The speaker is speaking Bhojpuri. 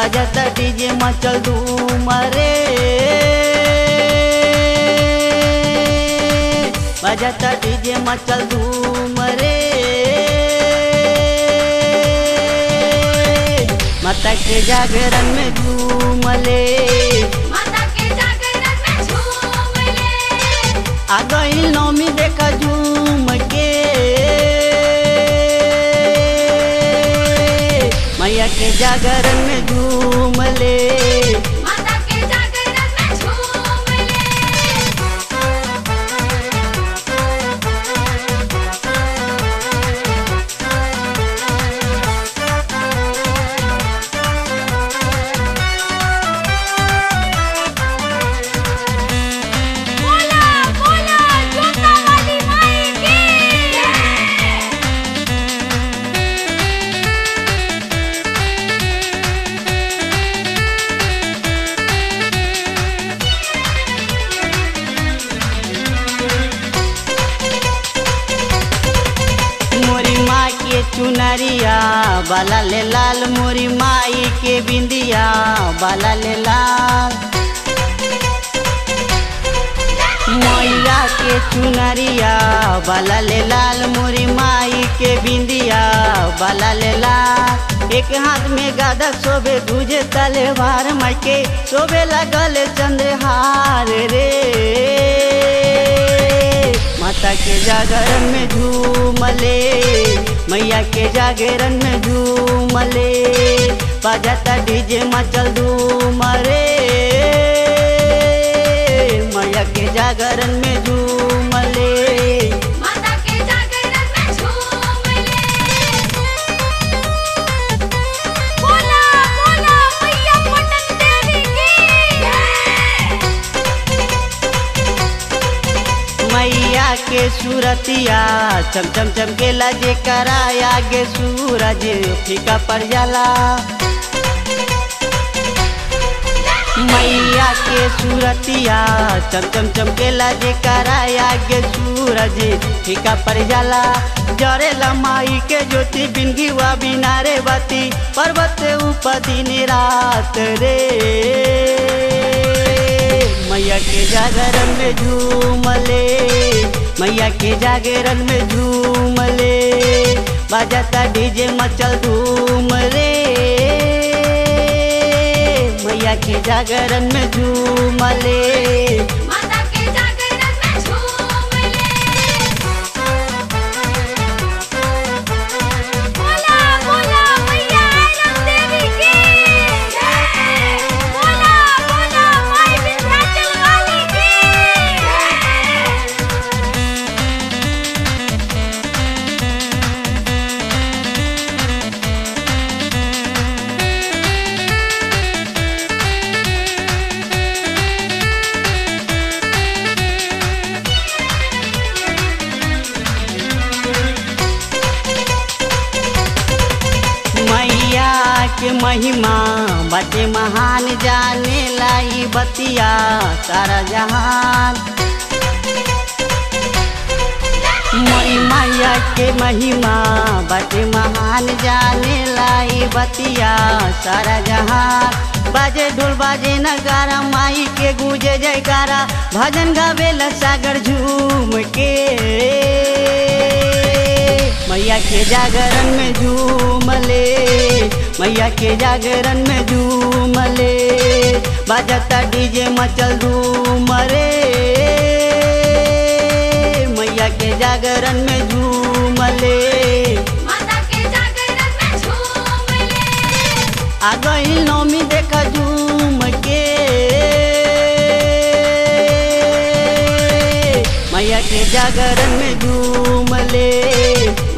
बजता डीजे मचल धूम रे बजता डीजे मचल धूम रे माता के जागरण में झूमले माता के जागरण में झूम ले आ गई नौमी देखा झूम के मैया के जागरण में झूमले माता के जागरण में झूम ले बोला बोला जोता वाली माई की मोरी माँ के चुनरिया बाला ले लाल मोरी माई के बिंदिया बाला ले लाल मैया के चुनरिया बाला ले लाल मोरी माई के बिंदिया बाला ले लाल एक हाथ में गादा शोभे दूजे तलवार माई के शोभे लगल चंद्रहार रे माता के जागरण में झूमले मैया के जागरण में झूमले बजाता डीजे मचल धूम रे मैया के जागरण में झूमले माता के जागरण में झूम ले बोला बोला मैया पटन देवी की मैया के सूरतिया चम चम चमकेला जे कराया गे सूरज फीका पड़ जाला मैया के सूरतिया चम चम चमकेला जे कराया गे सूरज फीका पड़ जाला जरेला माई के ज्योति बिंदी वा बिनारे बाती पर्वत ऊपर दिन रात रे मैया के जागरण में झूमले मैया के जागरण में झूमले बजाता डीजे मचल धूम रे मैया के जागरण में झूमले माता के जागरण में झूम ले बोला बोला मैया आनंद देवी की बोला बोला माई विंध्याचल वाली की मैया के महिमा बाटे महान जाने लाई बतिया सारा जहान मई मैया के महिमा बाटे महान जाने लाई बतिया सारा जहान बाजे ढोल बाजे नगारा माई के गूंजे जयकारा भजन गावेला सागर झूम के मैया के जागरण में झूमले मैया के जागरण में झूमले बाजता डीजे मचल धूम रे मैया के जागरण में झूमले माता के जागरण में झूम ले आ गई नौमी देखा झूम के मैया के जागरण में झूमले